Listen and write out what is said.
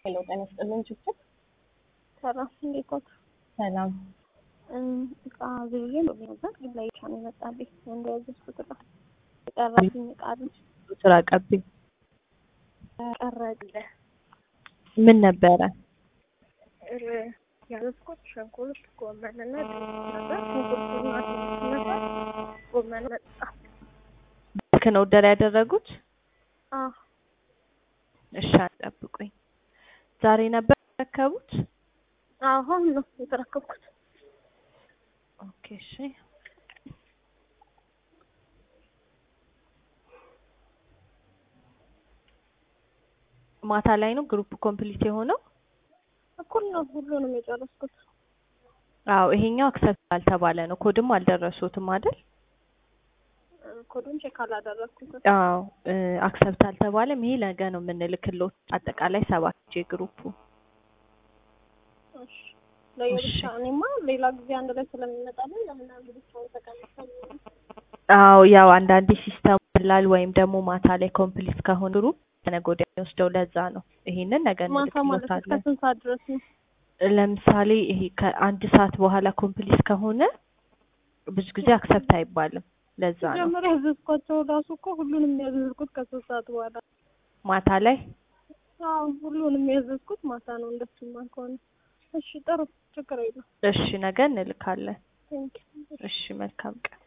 ሄሎ ጤና ይስጥልኝ ችግር ሰላም እንዴት ዋልክ? ሰላም እቃ ዝርዬ ነበር ግን ላይ ብቻ ነው የመጣልኝ እንደያዘዝኩት እቃ የቀረብኝ እቃ አለች ስራ ቀብኝ ቀረግለ ምን ነበረ? ያዘዝኩት ሽንኩርት ጎመንና ድንች ነበር። ሽንኩርቱና ድንች ነበር። ጎመን መጣ። ልክ ነው ኦርደር ያደረጉት? አዎ እሺ ጠብቁኝ። ዛሬ ነበር የተረከቡት? አሁን ነው የተረከብኩት። ኦኬ እሺ ማታ ላይ ነው ግሩፕ ኮምፕሊት የሆነው? እኩል ነው ሁሉንም የጨረስኩት። አዎ ይሄኛው አክሰፕት አልተባለ ነው። ኮድም አልደረሱትም አይደል? ኮዱን ቼክ አላደረግኩትም። አዎ አክሰፕት አልተባለም። ይሄ ነገ ነው የምንልክሎት። አጠቃላይ ሰባት ጄ ግሩፑ እሺ ለየብቻ እኔማ ሌላ ጊዜ አንድ ላይ ስለሚመጣልኝ ለምን አንድ ብቻውን ተቀምጠ አዎ ያው አንዳንዴ ሲስተም ይላል ወይም ደግሞ ማታ ላይ ኮምፕሊት ከሆነ ግሩፕ ነገ ወዲያ የሚወስደው ለዛ ነው። ይሄንን ነገ ማታ ማለት እስከ እንልክሎታለን። ስንት ሰዓት ድረስ ነው? ለምሳሌ ይሄ ከአንድ ሰዓት በኋላ ኮምፕሊት ከሆነ ብዙ ጊዜ አክሰፕት አይባልም። ለዛ ነው ጀምሮ ያዘዝኳቸው ራሱ እኮ ሁሉንም ያዘዝኩት ከሶስት ሰዓት በኋላ ማታ ላይ አዎ ሁሉንም ያዘዝኩት ማታ ነው። እንደሱማ ከሆነ እሺ ጥሩ ችግር የለም። እሺ ነገ እንልካለን። ቴንክ እሺ መልካም ቀን።